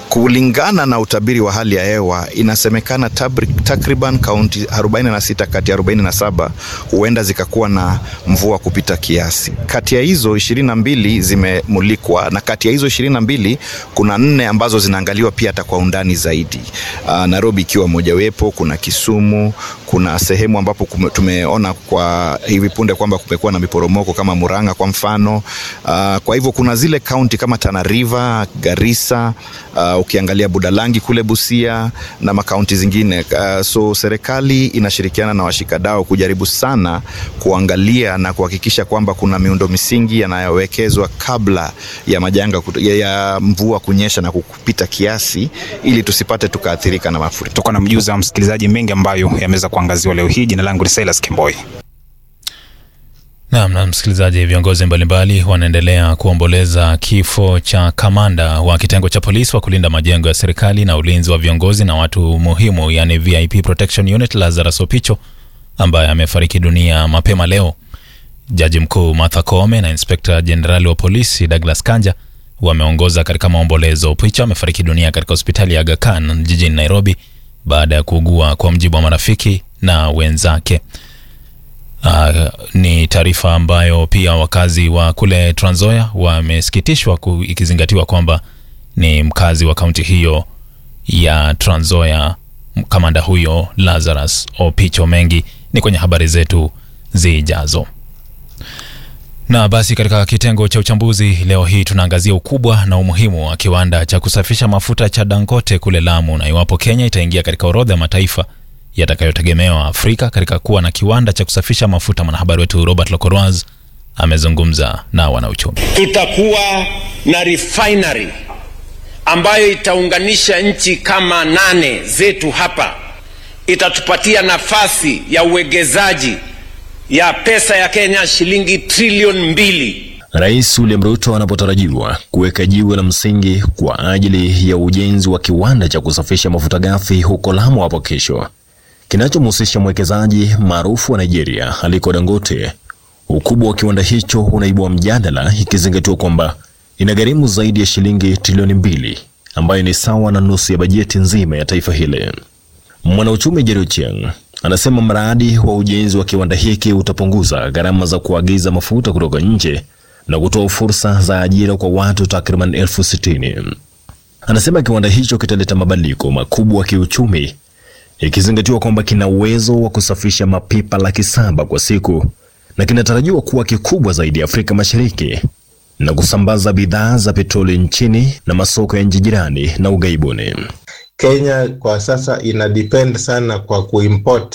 Kulingana na utabiri wa hali ya hewa, inasemekana takriban kaunti 46 kati ya 47 huenda zikakuwa na mvua kupita kiasi. Kati ya hizo 22 zimemulikwa, na kati ya hizo 22 kuna nne ambazo zinaangaliwa pia hata kwa undani zaidi. Uh, Nairobi ikiwa mojawapo, kuna Kisumu, kuna sehemu ambapo kume, tumeona kwa hivi punde kwamba kumekuwa na miporomoko kama Murang'a kwa mfano. Uh, kwa hivyo kuna zile kaunti kama Tana River, Garissa, uh, ukiangalia Budalangi kule Busia na makaunti zingine. Uh, so serikali inashirikiana na washikadau kujaribu sana kuangalia na kuhakikisha kwamba kuna miundo misingi yanayowekezwa kabla ya majanga ya, ya mvua kunyesha na kupita kiasi ili tusipate tukaathirika na mafuriko. Tuko na mjuza wa msikilizaji mengi ambayo yameweza kuangaziwa leo hii. Jina langu ni Silas Kimboi. Naam, na msikilizaji, viongozi mbalimbali wanaendelea kuomboleza kifo cha kamanda wa kitengo cha polisi wa kulinda majengo ya serikali na ulinzi wa viongozi na watu muhimu, yani VIP Protection Unit, Lazarus Opicho ambaye amefariki dunia mapema leo. Jaji mkuu Martha Koome na inspekta jenerali wa polisi Douglas Kanja wameongoza katika maombolezo. Opicho amefariki dunia katika hospitali ya Aga Khan jijini Nairobi baada ya kuugua, kwa mjibu wa marafiki na wenzake. Uh, ni taarifa ambayo pia wakazi wa kule Trans Nzoia wamesikitishwa ikizingatiwa kwamba ni mkazi wa kaunti hiyo ya Trans Nzoia, kamanda huyo Lazarus Opicho. Mengi ni kwenye habari zetu zijazo. Na basi katika kitengo cha uchambuzi leo hii tunaangazia ukubwa na umuhimu wa kiwanda cha kusafisha mafuta cha Dangote kule Lamu na iwapo Kenya itaingia katika orodha ya mataifa yatakayotegemewa Afrika katika kuwa na kiwanda cha kusafisha mafuta. Mwanahabari wetu Robert Lokoroaz amezungumza na wanauchumi. Tutakuwa na refinery ambayo itaunganisha nchi kama nane zetu hapa, itatupatia nafasi ya uwegezaji ya pesa ya Kenya shilingi trilioni mbili. Rais William Ruto anapotarajiwa kuweka jiwe la msingi kwa ajili ya ujenzi wa kiwanda cha kusafisha mafuta ghafi huko Lamu hapo kesho kinachomhusisha mwekezaji maarufu wa Nigeria Aliko Dangote. Ukubwa wa kiwanda hicho unaibua mjadala, ikizingatiwa kwamba inagharimu zaidi ya shilingi trilioni mbili ambayo ni sawa na nusu ya bajeti nzima ya taifa hili. Mwanauchumi Jerry Ochieng anasema mradi wa ujenzi wa kiwanda hiki utapunguza gharama za kuagiza mafuta kutoka nje na kutoa fursa za ajira kwa watu takriban elfu sitini. Anasema kiwanda hicho kitaleta mabadiliko makubwa kiuchumi ikizingatiwa kwamba kina uwezo wa kusafisha mapipa laki saba kwa siku na kinatarajiwa kuwa kikubwa zaidi Afrika Mashariki na kusambaza bidhaa za petroli nchini na masoko ya nchi jirani na ughaibuni. Kenya kwa sasa ina depend sana kwa kuimport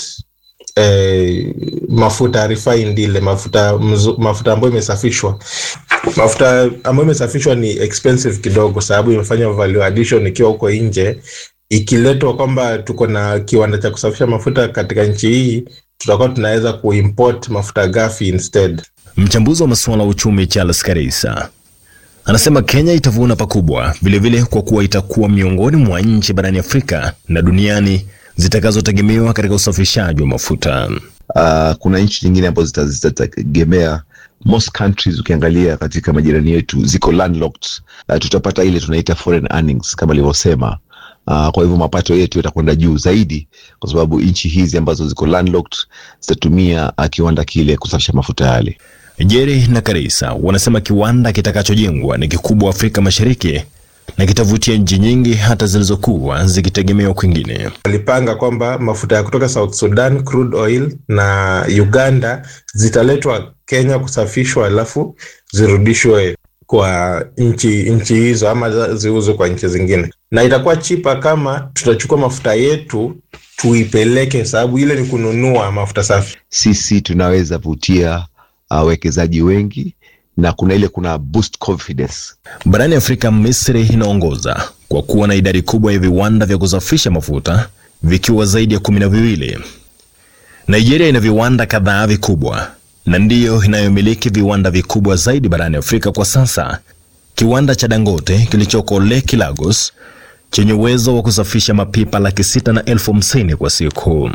eh, mafuta refined, ile mafuta mzu, mafuta ambayo imesafishwa. Mafuta ambayo imesafishwa ni expensive kidogo, sababu imefanya value addition ikiwa huko nje ikiletwa kwamba tuko na kiwanda cha kusafisha mafuta katika nchi hii, tutakuwa tunaweza kuimport mafuta ghafi instead. Mchambuzi wa masuala ya uchumi Charles Karisa anasema Kenya itavuna pakubwa vilevile, kwa kuwa itakuwa miongoni mwa nchi barani Afrika na duniani zitakazotegemewa katika usafishaji wa mafuta. Uh, kuna nchi nyingine ambazo zitategemea most countries ukiangalia katika majirani yetu ziko landlocked. Uh, tutapata ile tunaita foreign earnings kama alivyosema. Uh, kwa hivyo mapato yetu yatakwenda juu zaidi kwa sababu nchi hizi ambazo ziko landlocked zitatumia uh, kiwanda kile kusafisha mafuta yale. Jerry na Karisa wanasema kiwanda kitakachojengwa ni kikubwa Afrika Mashariki na kitavutia nchi nyingi hata zilizokuwa zikitegemewa kwingine. Walipanga kwamba mafuta ya kutoka South Sudan, crude oil na Uganda zitaletwa Kenya kusafishwa, alafu zirudishwe kwa nchi nchi hizo ama ziuzwe kwa nchi zingine, na itakuwa chipa kama tutachukua mafuta yetu tuipeleke, sababu ile ni kununua mafuta safi. Sisi tunaweza vutia wawekezaji uh, wengi na kuna ile kuna boost confidence. Barani Afrika, Misri inaongoza kwa kuwa na idadi kubwa ya viwanda vya kusafisha mafuta vikiwa zaidi ya kumi na viwili. Nigeria ina viwanda kadhaa vikubwa na ndiyo inayomiliki viwanda vikubwa zaidi barani Afrika kwa sasa. Kiwanda cha Dangote kilichoko Lekki, Lagos, chenye uwezo wa kusafisha mapipa laki sita na elfu hamsini kwa siku.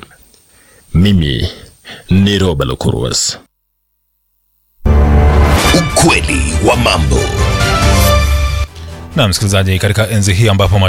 Mimi ni Roba Lokuruas. Ukweli wa mambo. Na msikilizaji, katika enzi hii ambapo